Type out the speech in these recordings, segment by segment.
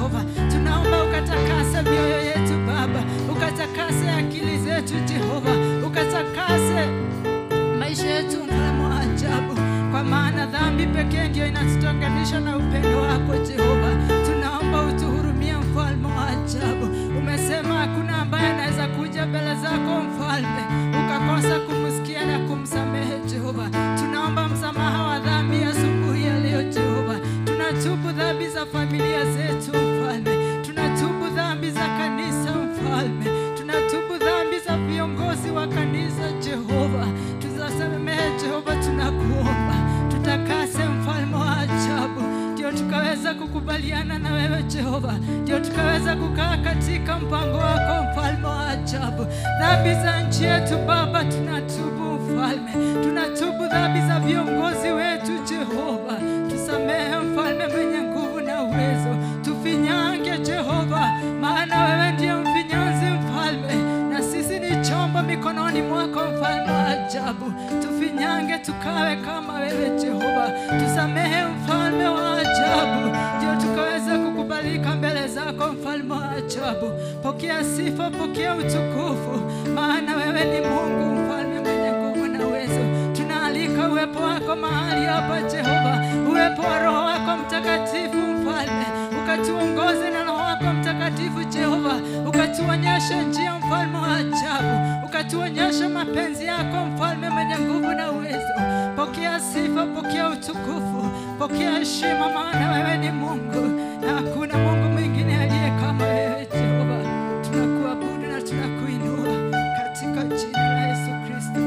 Jehova. Tunaomba ukatakase mioyo yetu Baba, ukatakase akili zetu Jehova, ukatakase maisha yetu, mfalme wa ajabu, kwa maana dhambi pekee ndio inatutenganisha na upendo wako Jehova. Tunaomba utuhurumie, mfalme wa ajabu. Umesema hakuna ambaye anaweza kuja mbele zako mfalme ukakosa kumsikia na kumsamehe Jehova. Tunaomba msamaha wa dhambi asubuhi ya leo Jehova. Tunatubu dhambi za familia zetu mfalme, tunatubu dhambi za kanisa mfalme, tunatubu dhambi za viongozi wa kanisa Jehova. Tuzasamehe Jehova, tunakuomba tutakase mfalme wa ajabu, ndio tukaweza kukubaliana na wewe Jehova, ndio tukaweza kukaa katika mpango wako mfalme wa ajabu. Dhambi za nchi yetu Baba tunatubu mfalme, tunatubu dhambi za viongozi wetu Jehova, tusamehe mfalme mwenye nguvu na uwezo, tufinyange Jehova, maana wewe ndiye mfinyanzi mfalme, na sisi ni chombo mikononi mwako mfalme wa ajabu. Tufinyange tukawe kama wewe Jehova, tusamehe mfalme wa ajabu, ndio tukaweza kukubalika mbele zako mfalme wa ajabu. Pokea sifa, pokea utukufu, maana wewe ni Mungu mfalme mwenye nguvu na uwezo. Tunaalika uwepo wako mahali hapa Jehova, uwepo wa Roho wako Mtakatifu mfalme, ukatuongoze na Roho wako Mtakatifu Jehova, ukatuonyesha njia mfalme wa ajabu, ukatuonyesha mapenzi yako mfalme mwenye nguvu na uwezo. Pokea sifa, pokea utukufu, pokea heshima, maana wewe ni Mungu na hakuna Mungu mwingine aliye kama wewe Jehova. Tunakuabudu na tunakuinua katika jina la Yesu Kristo.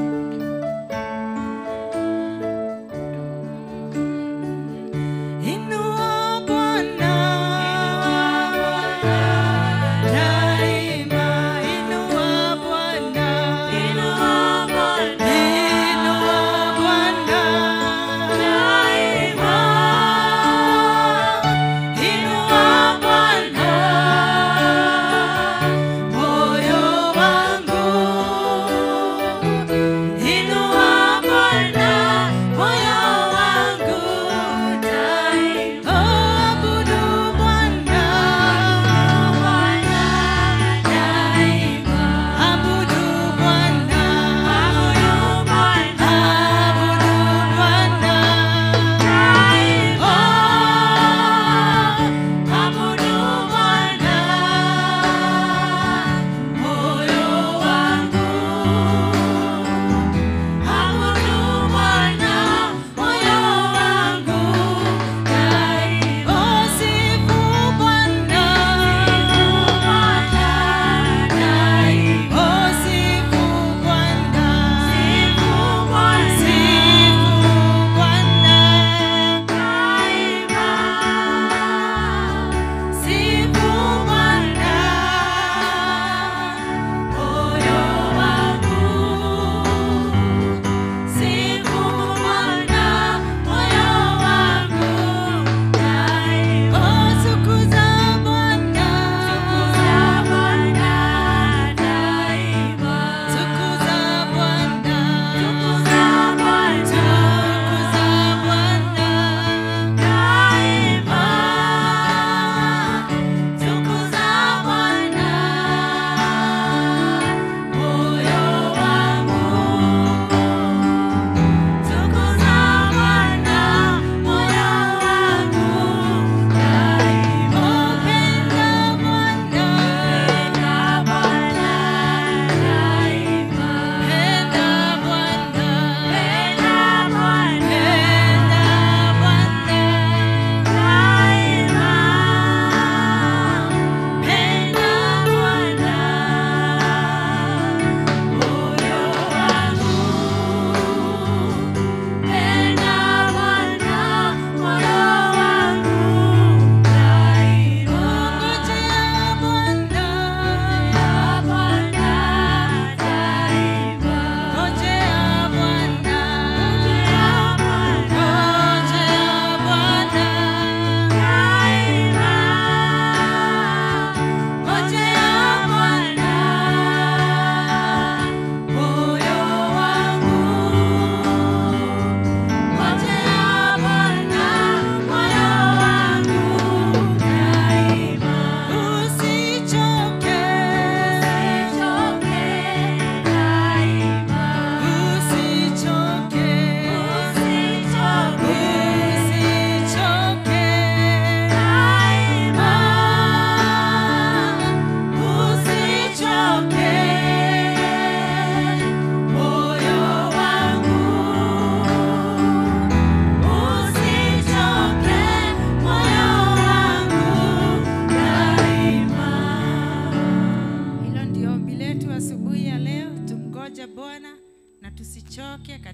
Inua Bwana daima, inua Bwana, inua Bwana daima,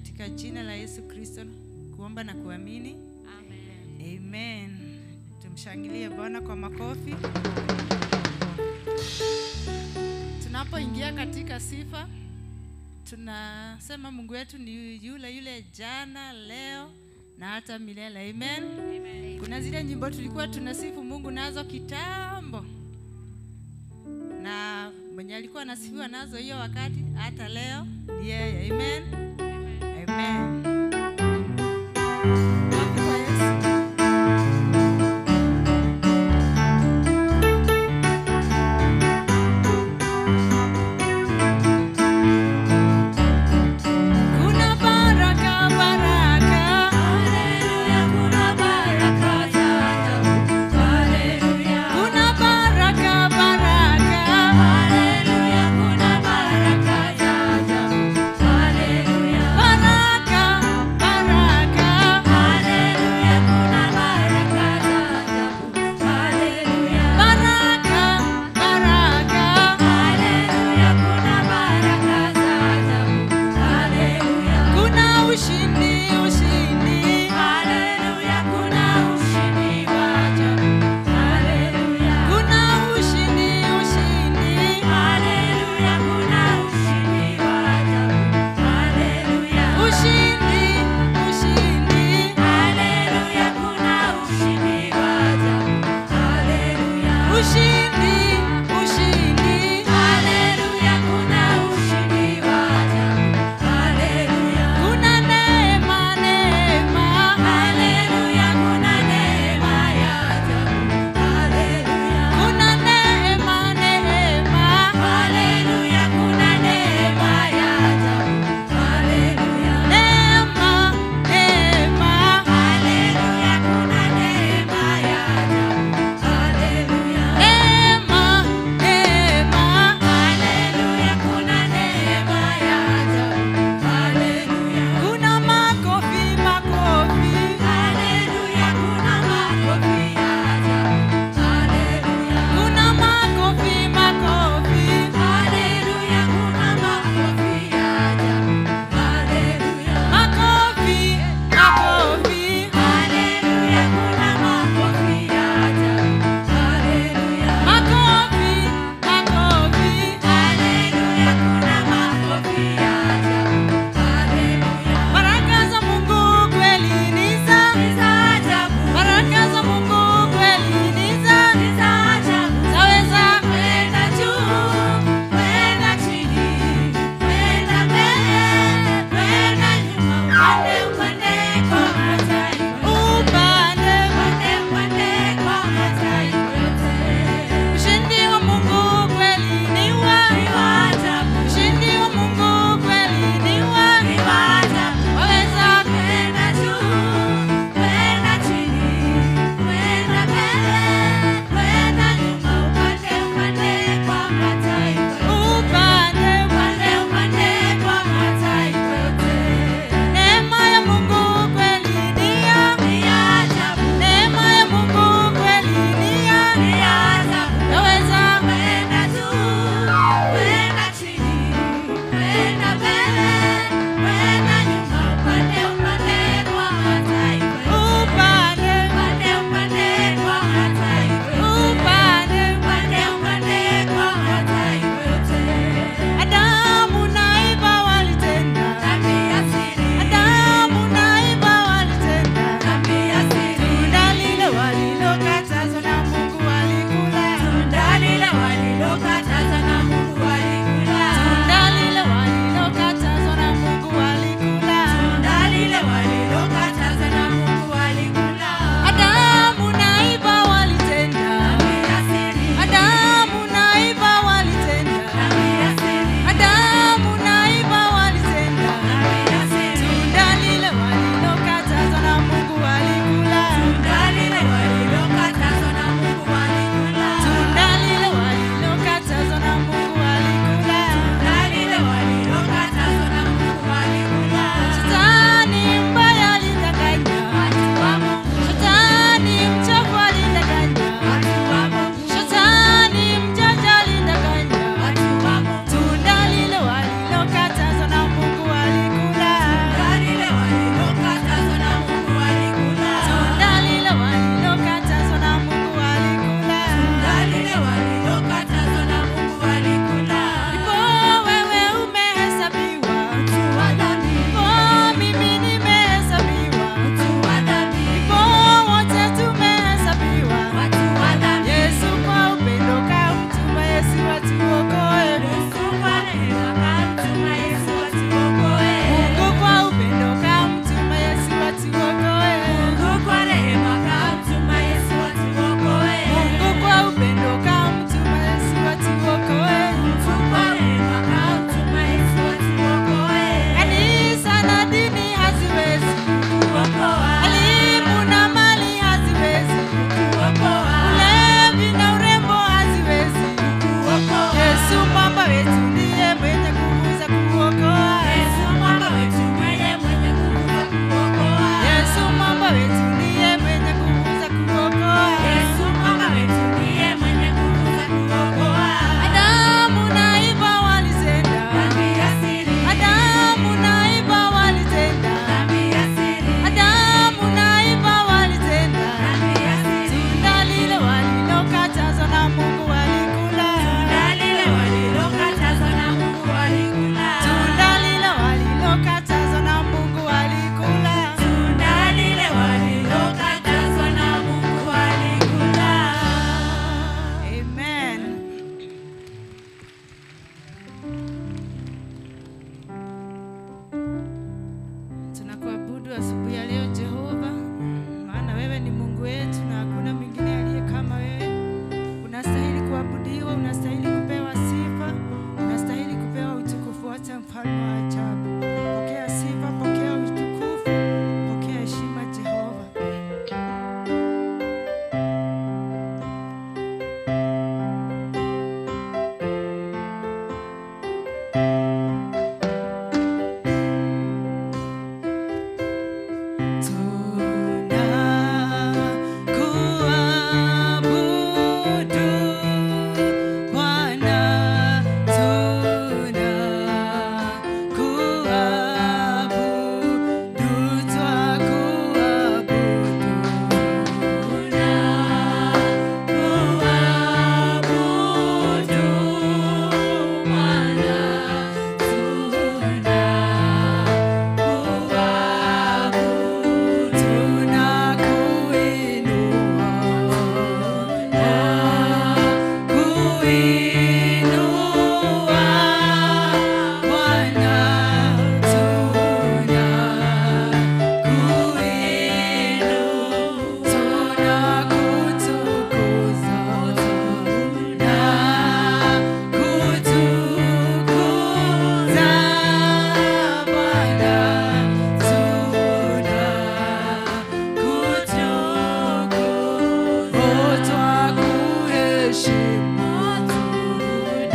katika jina la Yesu Kristo kuomba na kuamini. Amen. Tumshangilie Bwana kwa makofi. Tunapoingia katika sifa, tunasema Mungu wetu ni yule yule jana, leo na hata milele. Amen. Kuna zile nyimbo tulikuwa tunasifu Mungu nazo kitambo, na mwenye alikuwa anasifiwa nazo hiyo wakati, hata leo ni yeye. Amen. Amen. Makofi kwa Yesu. Kuna baraka baraka, kuna baraka baraka, baraka baraka,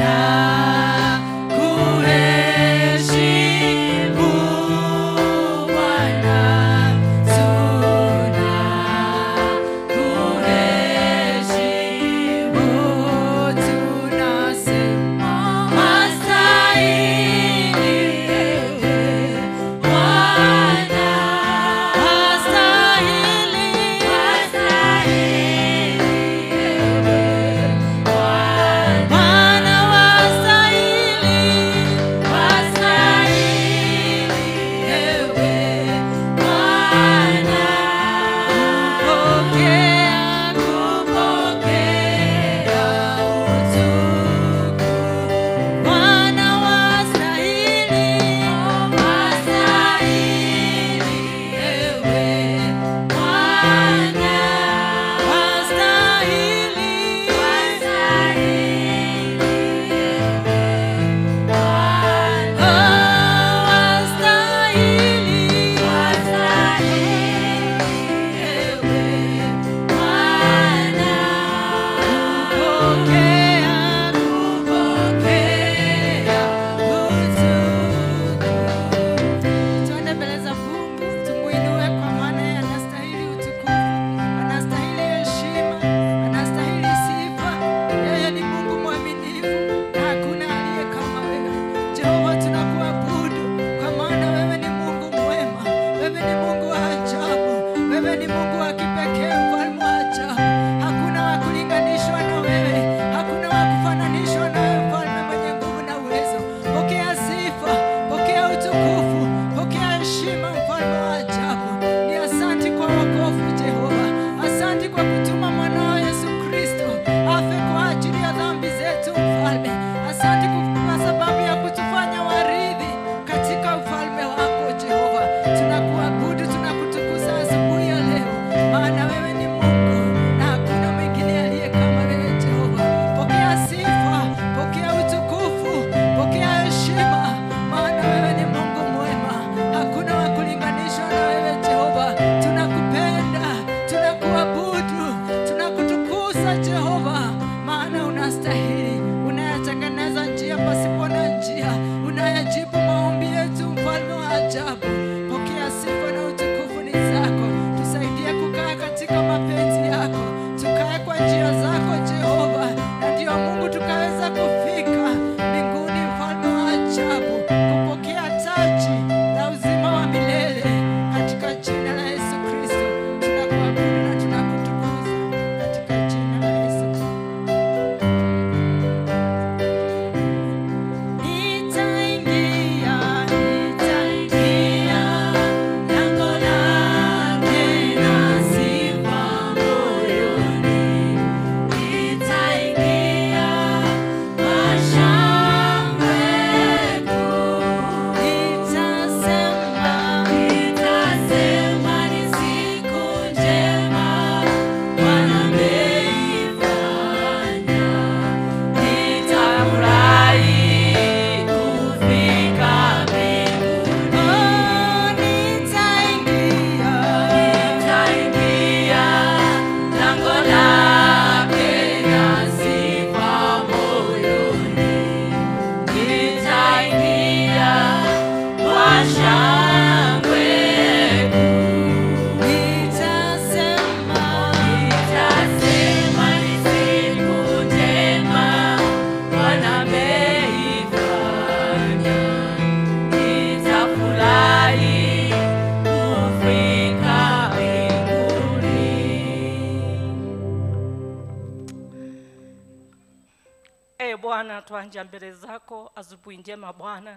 Bwana, twanja mbele zako asubuhi njema Bwana,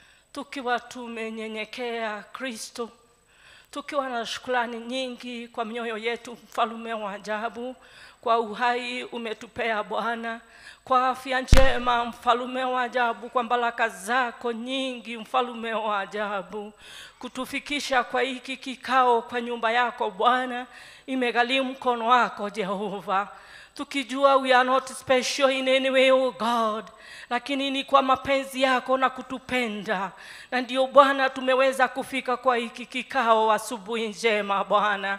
tukiwa tumenyenyekea Kristo, tukiwa na shukrani nyingi kwa mioyo yetu, mfalume wa ajabu, kwa uhai umetupea Bwana, kwa afya njema, mfalume wa ajabu, kwa baraka zako nyingi, mfalume wa ajabu, kutufikisha kwa hiki kikao kwa nyumba yako Bwana, imegharimu mkono wako Jehova tukijua we are not special in any way oh God, lakini ni kwa mapenzi yako na kutupenda, na ndio Bwana tumeweza kufika kwa hiki kikao asubuhi njema Bwana.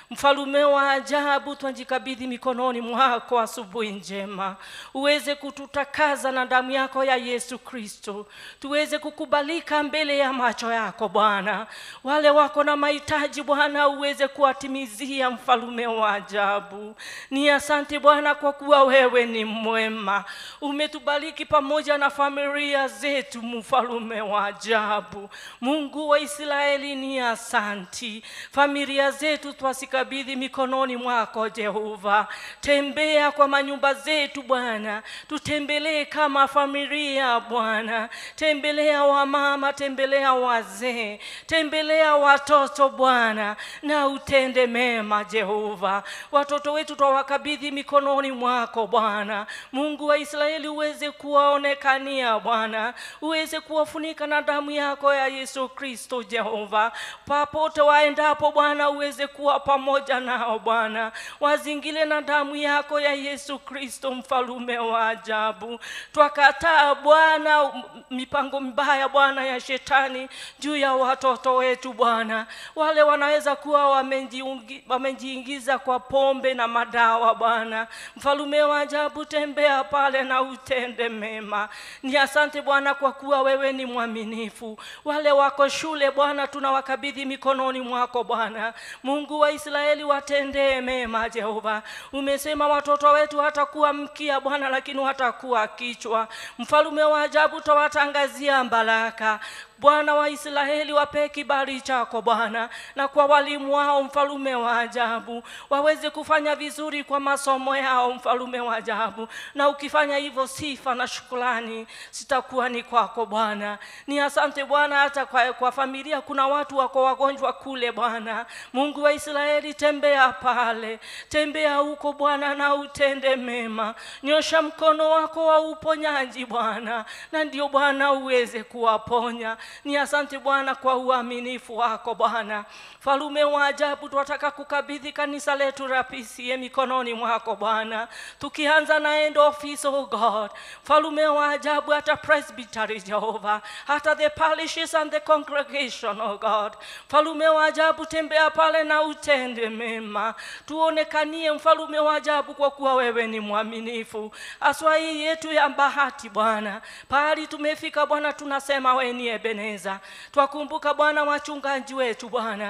Mfalume wa ajabu, twajikabidhi mikononi mwako asubuhi njema, uweze kututakaza na damu yako ya Yesu Kristo, tuweze kukubalika mbele ya macho yako Bwana. Wale wako na mahitaji Bwana, uweze kuwatimizia, mfalume wa ajabu. Ni asante Bwana kwa kuwa wewe ni mwema, umetubariki pamoja na familia zetu, mfalume wa ajabu. Mungu wa Israeli, ni asanti. Familia zetu twasikabidhi mikononi mwako Jehova. Tembea kwa manyumba zetu Bwana, tutembelee kama familia Bwana. Tembelea wamama, tembelea wazee, tembelea watoto Bwana, na utende mema Jehova. Watoto wetu twawakabidhi mikononi mwako Bwana. Mungu wa Israeli, uweze kuwaonekania Bwana, uweze kuwafunika na damu yako ya Yesu Kristo Jehova. Papote waendapo Bwana, uweze kuwa pamoja nao Bwana, wazingile na damu yako ya Yesu Kristo, mfalume wa ajabu. Twakataa Bwana m- mipango mibaya Bwana ya shetani juu ya watoto wetu Bwana, wale wanaweza kuwa wamejiungi- wamejiingiza kwa pombe na madawa Bwana. Mfalume wa ajabu, tembea pale na utende mema. Ni asante Bwana kwa kuwa wewe ni mwaminifu. Wale wako shule Bwana, tunawakabidhi mikononi mwako Bwana. Mungu wa Israeli, watendee mema Jehova. Umesema watoto wetu hatakuwa mkia Bwana, lakini watakuwa kichwa. Mfalume wa ajabu, tawatangazia baraka Bwana wa Israeli, wape kibali chako Bwana, na kwa walimu wao, mfalume wa ajabu, waweze kufanya vizuri kwa masomo yao, mfalume wa ajabu. Na ukifanya hivyo, sifa na shukrani zitakuwa ni kwako Bwana. Ni asante Bwana, hata kwa, kwa familia kuna watu wako wagonjwa kule Bwana. Mungu wa Israeli, tembea pale, tembea huko Bwana, na utende mema. Nyosha mkono wako wa uponyaji Bwana, na ndio Bwana uweze kuwaponya. Ni asante Bwana kwa uaminifu wako Bwana. Falume wa ajabu, tunataka kukabidhi kanisa letu la PCA mikononi mwako Bwana, tukianza na end office, oh God. Falume wa ajabu, hata presbytery Jehova, hata the parishes and the congregation, oh God. Falume wa ajabu, tembea pale na utende mema, tuonekanie mfalume wa ajabu, kwa kuwa wewe ni mwaminifu. Aswa hii yetu ya bahati Bwana, pahali tumefika Bwana, tunasema wewe ni Ebeneza. Twakumbuka Bwana wachungaji wetu Bwana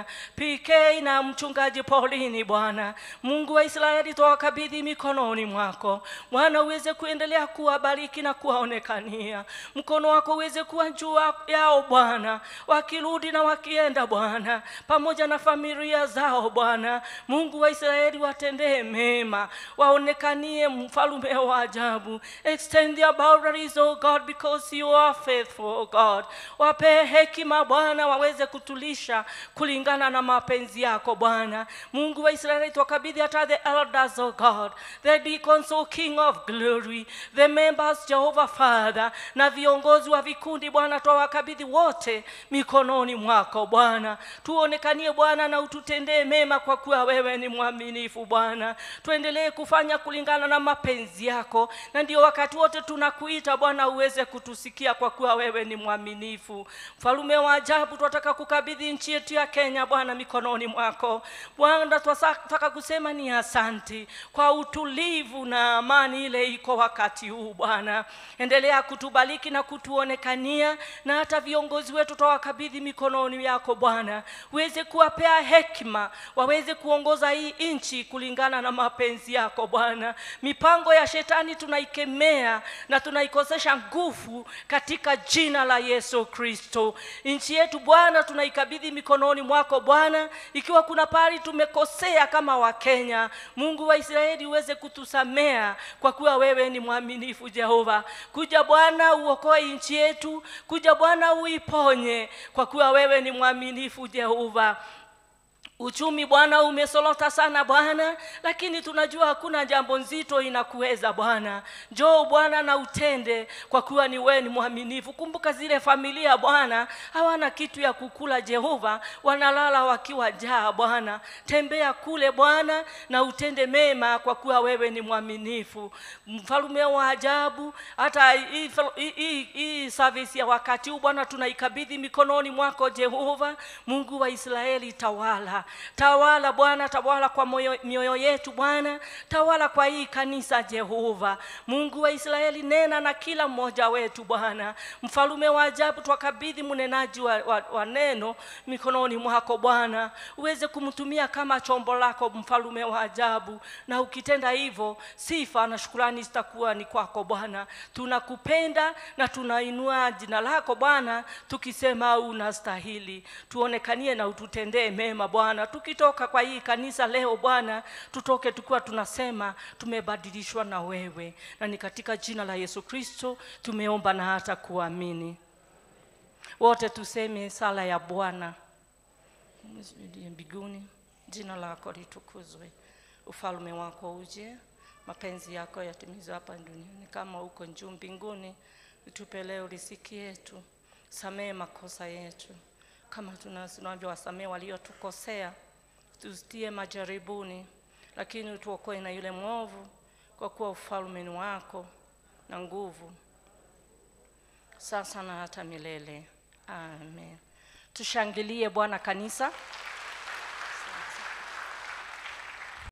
PK na mchungaji Paulini Bwana. Mungu wa Israeli, twawakabidhi mikononi mwako Bwana, uweze kuendelea kuwabariki na kuwaonekania, mkono wako uweze kuwa juu yao Bwana, wakirudi na wakienda Bwana, pamoja na familia zao Bwana. Mungu wa Israeli, watendee mema, waonekanie mfalume wa ajabu. Extend their boundaries, oh God, because you are faithful, oh God. Wape hekima Bwana, waweze kutulisha kulingana na mapenzi yako Bwana. Mungu wa Israeli, twakabidhi hata the elders, oh God, the deacons, oh King of glory, the members, Jehovah Father, na viongozi wa vikundi Bwana, twawakabidhi wote mikononi mwako Bwana. Tuonekanie Bwana na ututendee mema, kwa kuwa wewe ni mwaminifu Bwana. Tuendelee kufanya kulingana na mapenzi yako, na ndio wakati wote tunakuita Bwana uweze kutusikia, kwa kuwa wewe ni mwaminifu. Mfalume wa ajabu, twataka kukabidhi nchi yetu ya Kenya Bwana mikononi mwako Bwana. Twataka kusema ni asanti kwa utulivu na amani ile iko wakati huu Bwana. Endelea kutubariki na kutuonekania, na hata viongozi wetu twawakabidhi mikononi yako Bwana, uweze kuwapea hekima, waweze kuongoza hii nchi kulingana na mapenzi yako Bwana. Mipango ya shetani tunaikemea na tunaikosesha nguvu katika jina la Yesu Kristo. Nchi yetu Bwana tunaikabidhi mikononi mwako Bwana, ikiwa kuna pahali tumekosea kama Wakenya, Mungu wa Israeli uweze kutusamea, kwa kuwa wewe ni mwaminifu Jehova. Kuja Bwana uokoe nchi yetu, kuja Bwana uiponye, kwa kuwa wewe ni mwaminifu Jehova. Uchumi Bwana umesolota sana Bwana, lakini tunajua hakuna jambo nzito inakuweza Bwana. Njoo Bwana na utende, kwa kuwa ni wewe ni mwaminifu. Kumbuka zile familia Bwana hawana kitu ya kukula Jehova, wanalala wakiwa jaa Bwana. Tembea kule Bwana na utende mema, kwa kuwa wewe ni mwaminifu, mfalume wa ajabu. Hata hii hii- hii hii service ya wakati huu Bwana tunaikabidhi mikononi mwako Jehova, Mungu wa Israeli, tawala Tawala Bwana, tawala kwa moyo, mioyo yetu Bwana, tawala kwa hii kanisa Jehova. Mungu wa Israeli, nena na kila mmoja wetu Bwana. Mfalume wa ajabu, twakabidhi mnenaji wa, wa, wa neno mikononi mwako Bwana, uweze kumtumia kama chombo lako, mfalume wa ajabu. Na ukitenda hivyo, sifa na shukrani zitakuwa ni kwako Bwana. Tunakupenda na tunainua jina lako Bwana, tukisema unastahili. Tuonekanie na ututendee mema Bwana. Tukitoka kwa hii kanisa leo Bwana, tutoke tukiwa tunasema tumebadilishwa na wewe, na ni katika jina la Yesu Kristo tumeomba na hata kuamini. Wote tuseme sala ya Bwana. Uliye mbinguni, jina lako litukuzwe, ufalme wako uje, mapenzi yako yatimizwe hapa duniani kama huko juu mbinguni. Utupe leo riziki yetu, samehe makosa yetu kama tunavyowasamehe waliotukosea, tusitie majaribuni, lakini utuokoe na yule mwovu, kwa kuwa ufalme ni wako na nguvu sasa na hata milele. Amen. Tushangilie Bwana kanisa.